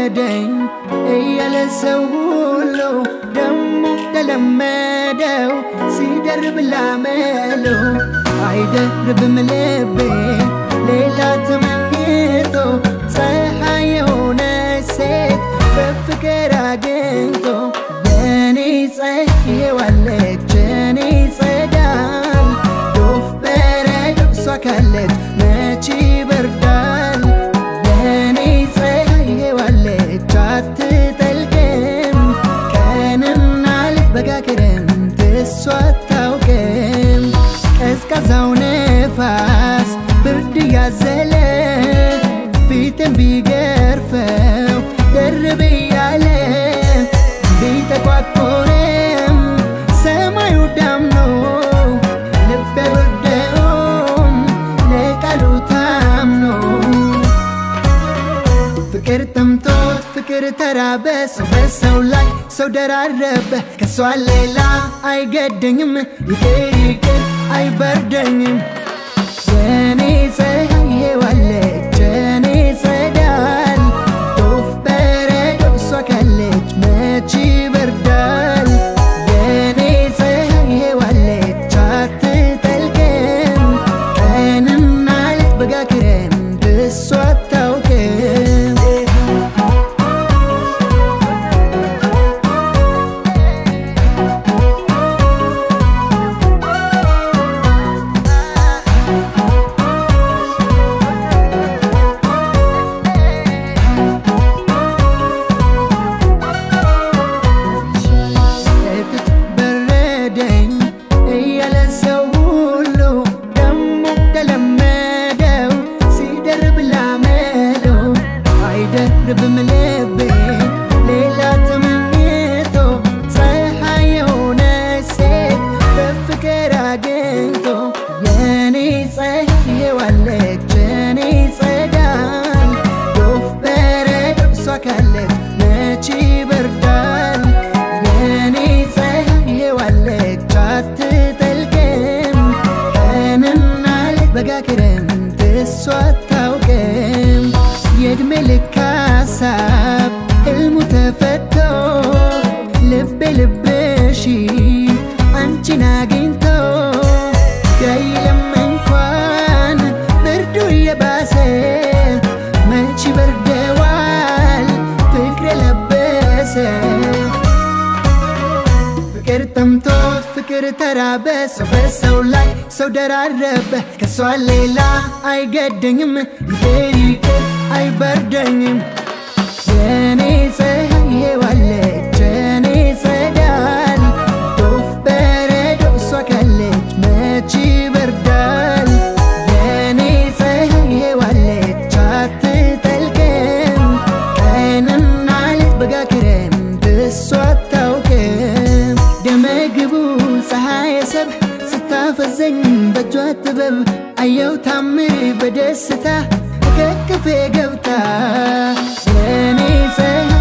በረደኝ እያለ ሰው ሁሉ ደሞ ተለመደው ሲደርብ ላመለው አይደርብም ልቤ ሌላ ተመኝቶ ፀሐይ የሆነ ሴት በፍቅር አግኝቶ የኔ ፀሐይ ዋለች የኔ ጸዳል ዶፍ በረዶ እሷ ካለች መች ይበርዳል የኔ ፀሐይ ዋለች አትጠልቅም ቀንና ሌት በጋ ክረምት እሷ አታውቅም ቀዝቃዛው ነፋስ ብርድ ያዘለ ፊትን ቢገርፈው ደርብ እያለ ቢጠቋቆርም ሰማዩ ዳምኖ ልቤ ወርደውም ለቃሉ ታምኖ ፍቅር ጠምቶት ፍቅር ተራበ ሰው በሰው ላይ ሰው ደራረበ ከሷ ሌላ አይገደኝም ይቅር ይቅር አይበርደኝም የኔ ፀሐይ ዋለች የኔ ጸዳል ዶፍ በረዶ እሷ ካለች መች ይበርዳል የኔ ፀሐይ ዋለች አትጠልቅም ቀንና ሌት በጋ ክረምት እሷ አታውቅም እትት በረደኝ እያለ ሰው ሁሉ ደሞ ተለመደው ሲደርብ ላመለው አይደርብም ልቤ ሌላ ተመኝቶ ፀሐይ የሆነ ሴት በፍቅር አግኝቶ የኔ ፀሐይ ዋለች የኔ ጸዳል ዶፍ በረዶ እሷ ካለች መች ይበርዳል የኔ ፀሐይ ዋለች አትጠልቅም ቀንና ሌት በጋ ክረምት እሷ አታውቅም የእድሜ ልክ ሀሳብ ሕልሙ ተፈቶ ልቤ ልብሽ አንቺን አግኝቶ ቢያይልም እንኳን ብርዱ እየባሰ መች በርደዋል ፍቅር የለበሰ ፍቅር ጠምቶት ፍቅር ተራበ ሰው በሰው ላይ ሰው ደራረበ ከሷ ሌላ አይገደኝም ይቅር ይቅር አይበርደኝም የኔ ፀሐይ ዋለች የኔ ጸዳል ዶፍ በረዶ እሷ ካለች መች ይበርዳል የኔ ፀሐይ ዋለች አትጠልቅም ቀንና ሌት በጋ ክረምት እሷ አታውቅም ደመግቡ ፀሐይ ሰብ ስታፈዘኝ በእጇ ጥበብ አየው ታምር በደስታ ከቅፌ ገብታ የኔ ፀሐይ